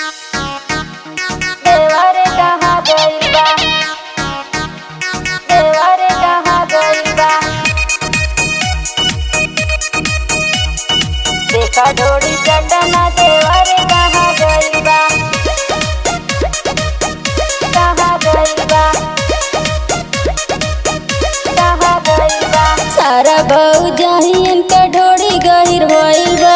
देवरे कहाँ गइल बा देवरे कहाँ गइल बा देखा डोरी चटना देवरे कहाँ गइल बा कहाँ गइल बा कहाँ गइल बा सारा बहू जहियन का ढोड़ी गहिर भइल बा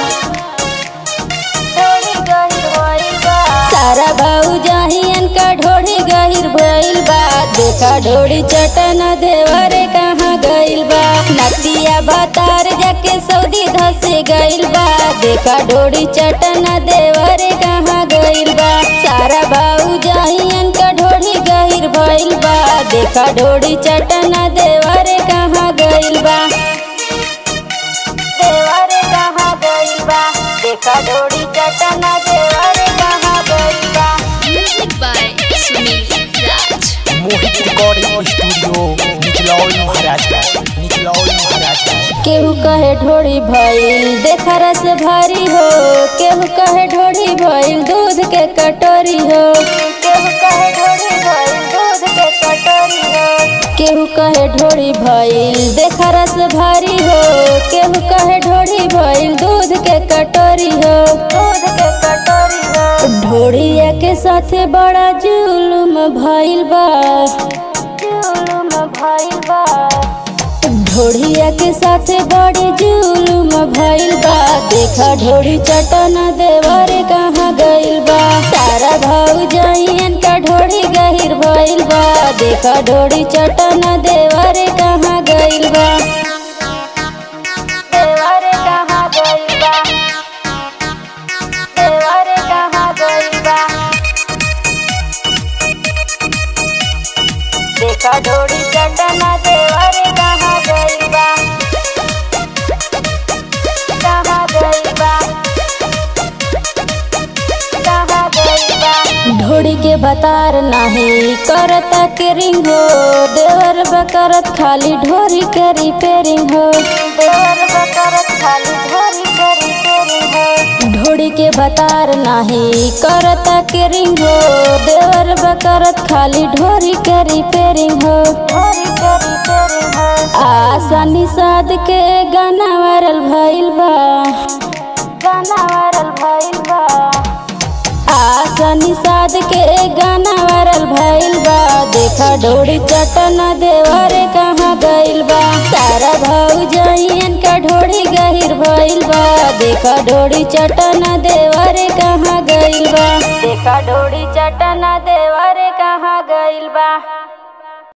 ढोड़ी गहिर भइल बा सारा बहू जहियन का ढोड़ी गहिर भइल बा देखा ढोड़ी चटना देवरे कहाँ गइल बा नतिया बतार जाके सऊदी धसे गइल बा देखा ढोड़ी चटना देवरे कहाँ गइल बा सारा बहू जहियन का ढोड़ी गहिर भइल बा देखा ढोड़ी चटना देवरे कहाँ गइल बा देवरे कहाँ गइल बा देखा ढोड़ी चटना देवरे कहाँ गइल बा Music by Sunil Raj. Mohit recording studio Nichlaul Maharajganj Nichlaul Maharajganj केहू कहे ढोड़ी भइल देखा रस भारी हो केहू कहे ढोड़ी भइल दूध के कटोरी हो केहू कहे ढोड़ी भइल दूध के कटोरी हो केहू कहे ढोड़ी भइल देखा रस भारी हो केहू कहे ढोड़ी भइल दूध के कटोरी हो दूध के कटोरी हो ढोड़िया के साथे बड़ा जुलुम भइल बा जुलुम भइल बा ढोड़िया के साथे बड़ी जुलुम भइल बा देखा ढोड़ी चटना देवरे कहाँ गइल बा सारा भाऊ जहियन का ढोड़ी गहिर भइल बा देखा ढोड़ी चटना देवरे कहाँ गइल बा देवरे कहाँ गइल बा देवरे कहाँ गइल बा देखा ढोड़ी चटना देवरे कहाँ गइल बा कहाँ गइल बा कहाँ गइल बा ढोड़ी के बतार नाही करता के रिंग हो देवर बकरत खाली ढोरी के रिपेयरिंग हो देवर बकरत खाली ढोरी के रिपेयरिंग हो ढोड़ी के बतार नाही करता के रिंग हो देवर बकरत खाली ढोरी के रिपेयरिंग हो ढोरी के रिपेयरिंग हो आसानी साध के गाना वायरल भइल बा गाना वायरल भइल बा आसानी साध के गाना वायरल भइल बा देखा ढोड़ी चटना देवरे कहाँ गइल बा सारा भाऊ जहियन का ढोड़ी गहिर भइल बा देखा ढोड़ी चटना देवरे कहाँ गइल बा देखा ढोड़ी चटना देवरे कहाँ गइल बा